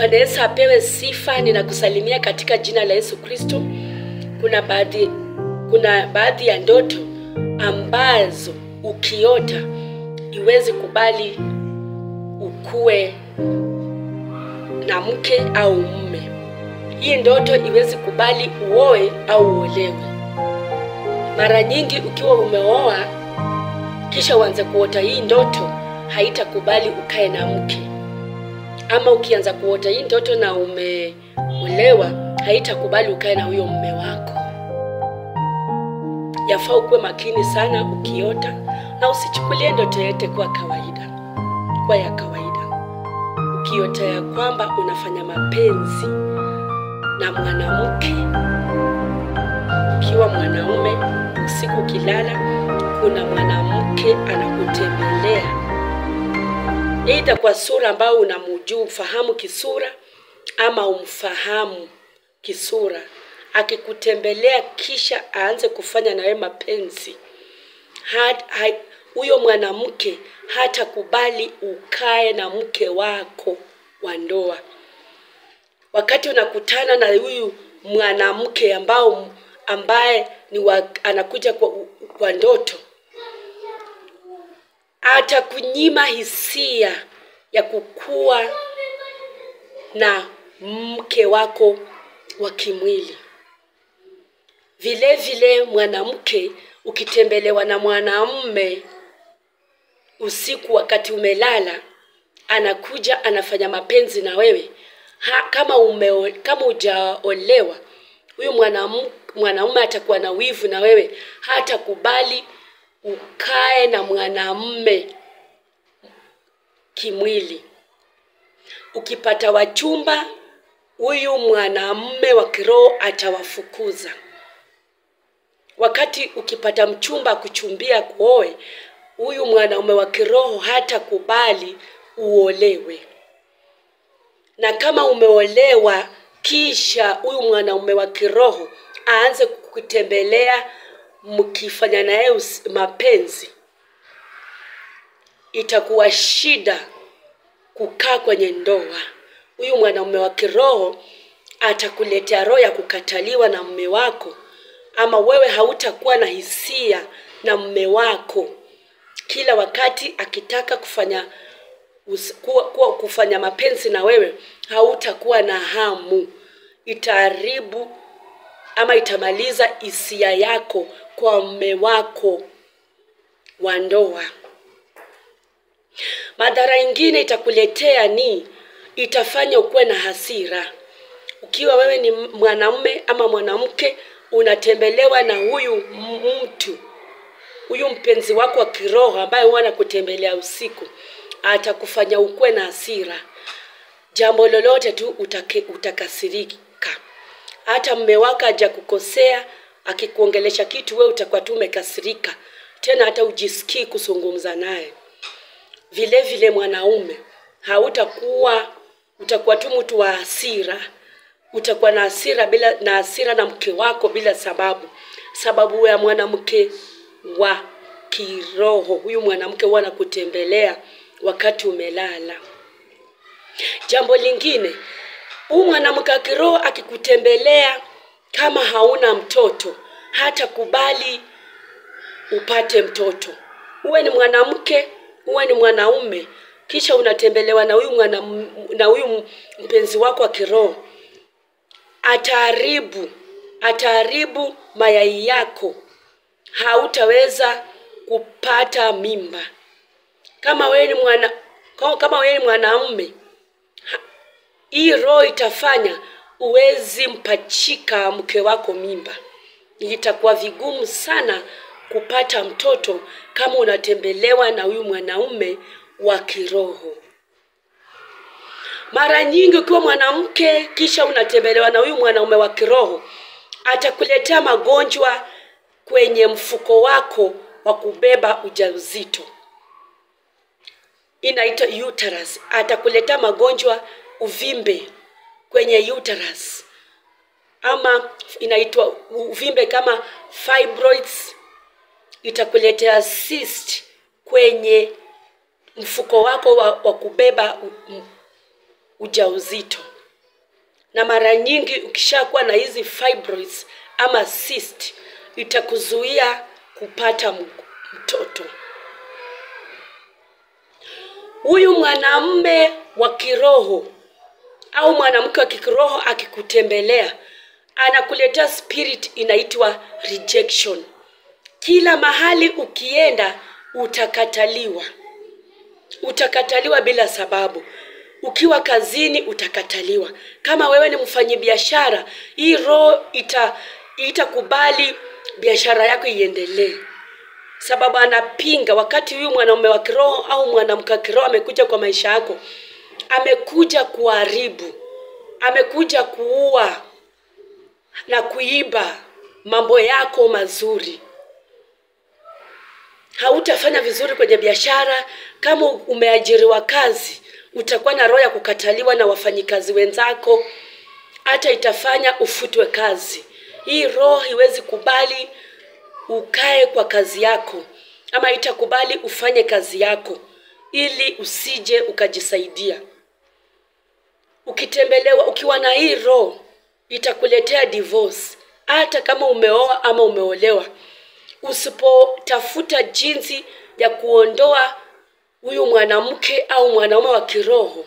Bwana Yesu apewe sifa. Ninakusalimia katika jina la Yesu Kristo. Kuna baadhi kuna baadhi ya ndoto ambazo ukiota iwezi kubali ukue na mke au mume. Hii ndoto iwezi kubali uoe au uolewe. Mara nyingi ukiwa umeoa kisha uanze kuota hii ndoto, haitakubali ukae na mke ama ukianza kuota hii ndoto na umeolewa, haitakubali ukae na huyo mume wako. Yafaa ukuwe makini sana ukiota, na usichukulie ndoto yote kwa kawaida, kwa ya kawaida. Ukiota ya kwamba unafanya mapenzi na mwanamke ukiwa mwanaume, usiku ukilala, kuna mwanamke anakutembelea Aidha kwa sura ambayo unamjua umfahamu kisura ama umfahamu kisura, akikutembelea kisha aanze kufanya na wewe mapenzi, huyo mwanamke hatakubali ukae na mke wako wa ndoa. Wakati unakutana na huyu mwanamke ambao ambaye ni wa, anakuja kwa, kwa ndoto atakunyima hisia ya kukuwa na mke wako wa kimwili. Vile vile mwanamke ukitembelewa na mwanamume usiku wakati umelala, anakuja anafanya mapenzi na wewe ha, kama ume, kama hujaolewa, huyu mwanaume atakuwa na wivu na wewe, hatakubali ukae na mwanamume kimwili. Ukipata wachumba, huyu mwanamume wa kiroho atawafukuza. Wakati ukipata mchumba kuchumbia kuoe, huyu mwanaume wa kiroho hatakubali uolewe. Na kama umeolewa, kisha huyu mwanaume wa kiroho aanze kukutembelea mkifanya naye mapenzi, itakuwa shida kukaa kwenye ndoa. Huyu mwanaume wa kiroho atakuletea roho ya kukataliwa na mume wako, ama wewe hautakuwa na hisia na mume wako. Kila wakati akitaka kufanya kuwa, kuwa kufanya mapenzi na wewe, hautakuwa na hamu. Itaharibu ama itamaliza hisia yako kwa mume wako wa ndoa. Madhara ingine itakuletea ni itafanya ukuwe na hasira. Ukiwa wewe ni mwanamume ama mwanamke, unatembelewa na huyu mtu, huyu mpenzi wako wa kiroho ambaye huwa anakutembelea usiku, atakufanya ukuwe na hasira. Jambo lolote tu utake, utakasirika. Hata mume wako haja kukosea, akikuongelesha kitu, wewe utakuwa tu umekasirika, tena hata ujisikii kuzungumza naye. Vile vile mwanaume hautakuwa, utakuwa tu mtu wa hasira, utakuwa na hasira bila na hasira na mke wako bila sababu, sababu ya mwanamke wa kiroho. Huyu mwanamke huwa anakutembelea wakati umelala. Jambo lingine, huyu mwanamke wa kiroho akikutembelea kama hauna mtoto, hata kubali upate mtoto. Uwe ni mwanamke, uwe ni mwanaume, kisha unatembelewa na huyu mwana, na huyu mpenzi wako wa kiroho, ataharibu ataharibu mayai yako, hautaweza kupata mimba. Kama wewe ni mwana kama wewe ni mwanaume, hii roho itafanya uwezi mpachika mke wako mimba. Itakuwa vigumu sana kupata mtoto kama unatembelewa na huyu mwanaume wa kiroho. Mara nyingi ukiwa mwanamke kisha unatembelewa na huyu mwanaume wa kiroho, atakuletea magonjwa kwenye mfuko wako wa kubeba ujauzito, inaitwa uterus. Atakuletea magonjwa uvimbe kwenye uterus, ama inaitwa uvimbe kama fibroids. Itakuletea cyst kwenye mfuko wako wa, wa kubeba u, ujauzito. na mara nyingi ukishakuwa na hizi fibroids ama cyst itakuzuia kupata m- mtoto huyu mwanamme wa kiroho au mwanamke wa kiroho akikutembelea anakuletea spirit inaitwa rejection kila mahali ukienda utakataliwa utakataliwa bila sababu ukiwa kazini utakataliwa kama wewe ni mfanyibiashara hii roho ita itakubali biashara yako iendelee sababu anapinga wakati huyu mwanaume wa kiroho au mwanamke wa kiroho amekuja kwa maisha yako amekuja kuharibu amekuja kuua na kuiba mambo yako mazuri hautafanya vizuri kwenye biashara kama umeajiriwa kazi utakuwa na roho ya kukataliwa na wafanyikazi wenzako hata itafanya ufutwe kazi hii roho iwezi kubali ukae kwa kazi yako ama itakubali ufanye kazi yako ili usije ukajisaidia ukitembelewa ukiwa na hii roho itakuletea divorce hata kama umeoa ama umeolewa usipotafuta jinsi ya kuondoa huyu mwanamke au mwanaume wa kiroho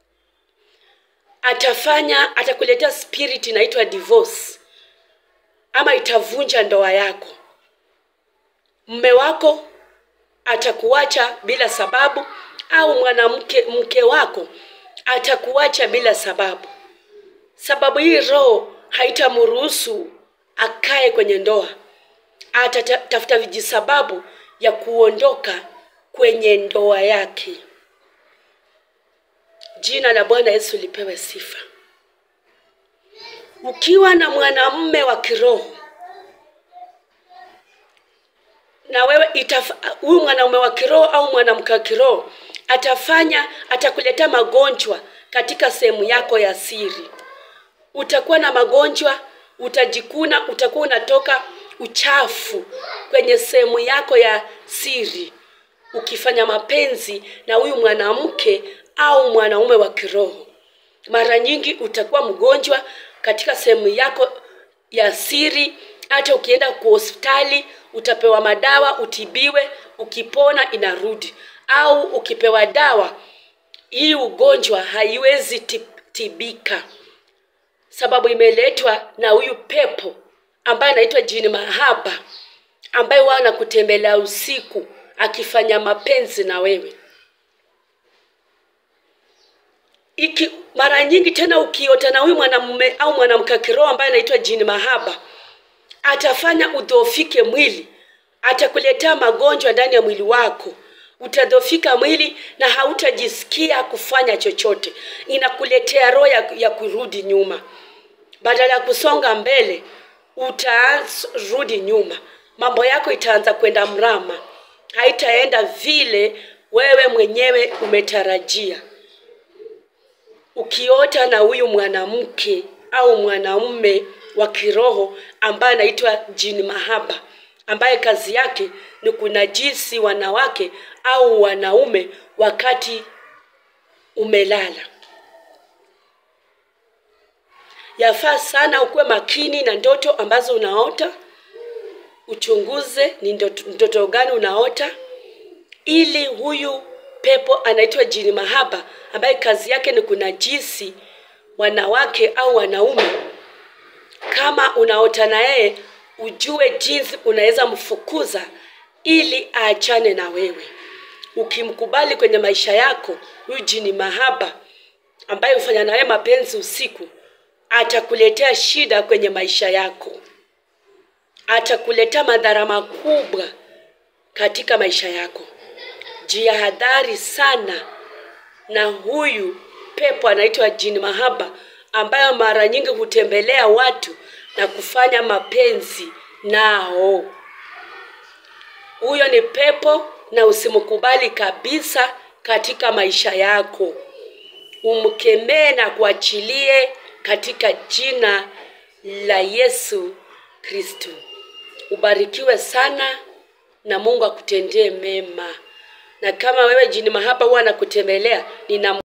atafanya atakuletea spirit inaitwa divorce ama itavunja ndoa yako mme wako atakuacha bila sababu au mwanamke mke wako atakuacha bila sababu sababu hii roho haitamruhusu akae kwenye ndoa atatafuta vijisababu ya kuondoka kwenye ndoa yake jina la bwana yesu lipewe sifa ukiwa na mwanamme wa kiroho na wewe itaf- huyu mwanaume wa kiroho au mwanamke wa kiroho atafanya atakuletea magonjwa katika sehemu yako ya siri utakuwa na magonjwa utajikuna utakuwa unatoka uchafu kwenye sehemu yako ya siri ukifanya mapenzi na huyu mwanamke au mwanaume wa kiroho mara nyingi utakuwa mgonjwa katika sehemu yako ya siri hata ukienda kwa hospitali utapewa madawa utibiwe ukipona inarudi au ukipewa dawa hii ugonjwa haiwezi ti- tibika sababu imeletwa na huyu pepo ambaye anaitwa jini mahaba ambaye wao anakutembelea usiku akifanya mapenzi na wewe iki mara nyingi tena ukiota na huyu mwanamume au mwanamke wa kiroho ambaye anaitwa jini mahaba atafanya udhoofike mwili atakuletea magonjwa ndani ya mwili wako utadhofika mwili na hautajisikia kufanya chochote inakuletea roho ya, ya kurudi nyuma badala ya kusonga mbele utarudi nyuma mambo yako itaanza kwenda mrama haitaenda vile wewe mwenyewe umetarajia ukiota na huyu mwanamke au mwanaume wa kiroho ambaye anaitwa jini mahaba ambaye kazi yake ni kunajisi wanawake au wanaume wakati umelala yafaa sana ukuwe makini na ndoto ambazo unaota uchunguze ni ndoto, ndoto gani unaota ili huyu pepo anaitwa jini mahaba ambaye kazi yake ni kunajisi wanawake au wanaume kama unaota na yeye ujue jinsi unaweza mfukuza ili aachane na wewe ukimkubali kwenye maisha yako huyu jini mahaba ambaye hufanya nawe mapenzi usiku atakuletea shida kwenye maisha yako atakuletea madhara makubwa katika maisha yako jihadhari sana na huyu pepo anaitwa jini mahaba ambayo mara nyingi hutembelea watu na kufanya mapenzi nao huyo ni pepo na usimkubali kabisa katika maisha yako umkemee na kuachilie katika jina la yesu kristo ubarikiwe sana na mungu akutendee mema na kama wewe jini mahaba huwa anakutembelea nina